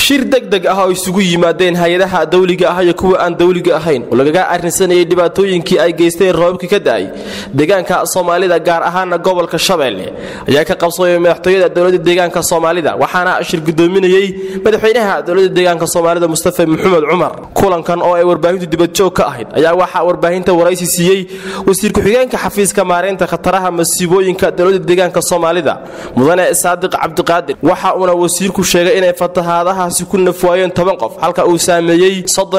shir degdeg ah oo isugu yimaadeen hay-adaha dawliga ah iyo kuwa aan dawliga ahayn oo lagaga arrinsanayay dhibaatooyinkii ay geysteen roobabkii ka da'ay deegaanka soomaalida gaar ahaana gobolka shabeelle ayaa ka qabsoomay madaxtooyada dowladda deegaanka soomaalida waxaana shir gudoominayey madaxweynaha dowladda deegaanka soomaalida mustafa maxamed cumar kulankan oo ay warbaahintu dibadjoog ka ahayd ayaa waxaa warbaahinta waraysi siiyey wasiir ku-xigeenka xafiiska maareynta khataraha masiibooyinka dowladda deegaanka soomaalida mudane saadiq cabdiqaadir waxa uuna wasiirku sheegay inay fatahaadahaasi ku nafwaayeen toban qof halka uu saameeyey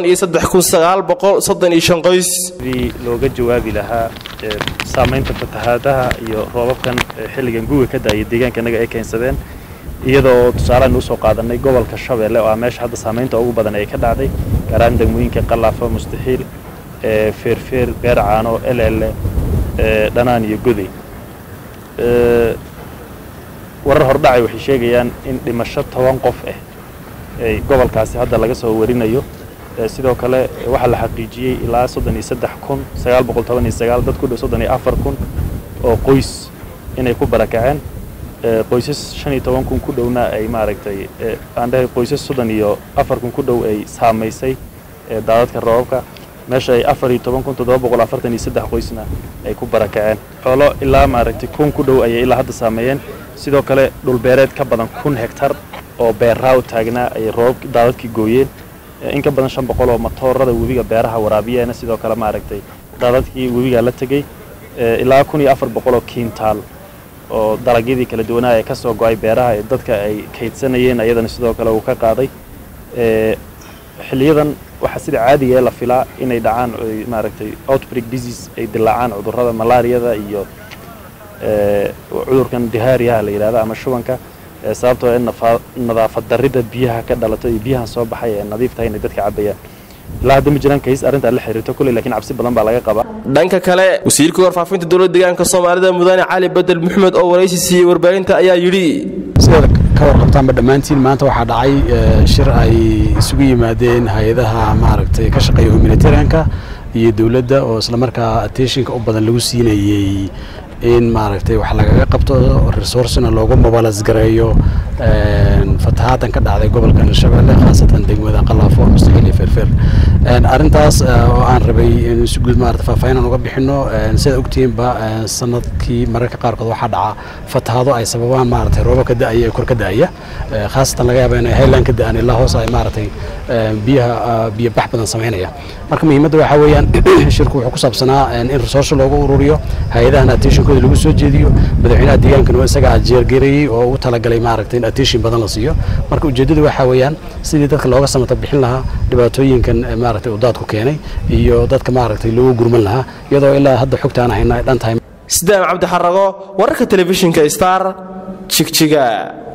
qoys sidii looga jawaabi lahaa saamaynta fatahaadaha iyo roobabkan xilligan guga ka da'aya deegaankanaga ay keensadeen iyadoo tusaalean usoo qaadanay gobolka shabeelle oo ah meesha hadda saamaynta ugu badan ay ka dhacday gaaraan degmooyinka qalaafo mustaxiil feerfeer beer caano eleele dhanaan iyo goday warar hordhacay waxay sheegayaan in dhimasho toban qof ah ay gobolkaasi hadda laga soo warinayo sidoo kale waxaa la xaqiijiyey ilaa soddon iyo saddex kun sagaal boqol toban iyo sagaal dad ku dhow soddon iyo afar kun oo qoys inay ku barakaceen qoysas shan iyo toban kun ku dhowna ay maaragtay aan dhahay qoysas soddon iyo afar kun ku dhow ay saamaysay daadadka roobabka meesha ay afar iyo toban kun toddoba boqol afartan iyo saddex qoysna ay ku barakaceen xoolo ilaa maaragtay kun ku dhow ayay ilaa hadda saameeyeen sidoo kale dhulbeereed ka badan kun hegtar oo beerraaw taagnaa ay roobab daadadkii gooyeen in ka badan shan boqol oo matoorada webiga beeraha waraabiyeena sidoo kale maaragtay daadadkii webigaa la tegey ilaa kun iyo afar boqol oo kiintaal oo dalagyadii kala duwanaa ee ka soo go-ay beeraha ee dadka ay kaydsanayeen ayadana sidoo kale uu ka qaaday xiliyadan waxaa sida caadigae la filaa inay dhacaan maaragtay outbreak disease ay dilaacaan cudurrada malaariyada iyo cudurkan dihaariyaha la yidhahda ama shubanka sababtoo in nadaafad darrida biyaha ka dhalato iyo biyahan soo baxay ee nadiif tahay inay dadka cabayaan ilaa hadda ma jiraan kays arrintaa la xiriirto kulley lakiin cabsi badan baa laga qabaa dhanka kale wasiirka warfaafinta dowladda deegaanka soomaalida mudane cali bedel maxmed oo waraysi siiyey warbaahinta ayaa yidhi sidaad ka warqabtaanba dhammaantiin maanta waxaa dhacay shir ay isugu yimaadeen hay-adaha maaragtay ka shaqeeya humanitarianka iyo dowladda oo islamarkaa attentionka u badan lagu siinayey in maaragtay wax lagaga qabto resourcena loogu mobalas gareeyo fatahaatan ka dhacday gobolkan shabeelle khaasatan degmada qalaafo mustaxiil iyo feerfeer arrintaas oo aan rabay in si guud maarata faahfaahinan uga bixino sidaad ogtihiinba sanadkii mararka qaarkood waxaa dhaca fatahaado ay sababaan maaragtay rooba ka da'aya ee kor ka da'aya khaasatan laga yaaba inay highland ka da'aan ilaa hoos ay maaragtay biyaha biyo bax badan samaynaya marka muhiimadda waxaa weeyaan shirku wuxuu ku saabsanaa in resource loogu ururiyo hay-adahan attentionkooda lagu soo jeediyo madaxweynaha deegaankana isagaa jeergareeyey oo u talagalay maaragtay in attention badan la siiyo marka ujeeddadu waxaa weeyaan sidii dadka looga samata bixin lahaa dhibaatooyinkan maaragtay uu daadku keenay iyo dadka maaragtay loogu gurman lahaa iyadoo ilaa hadda xogta aan hayna ay dhan tahay sidaam cabdixarago wararka telefishinka star jigjiga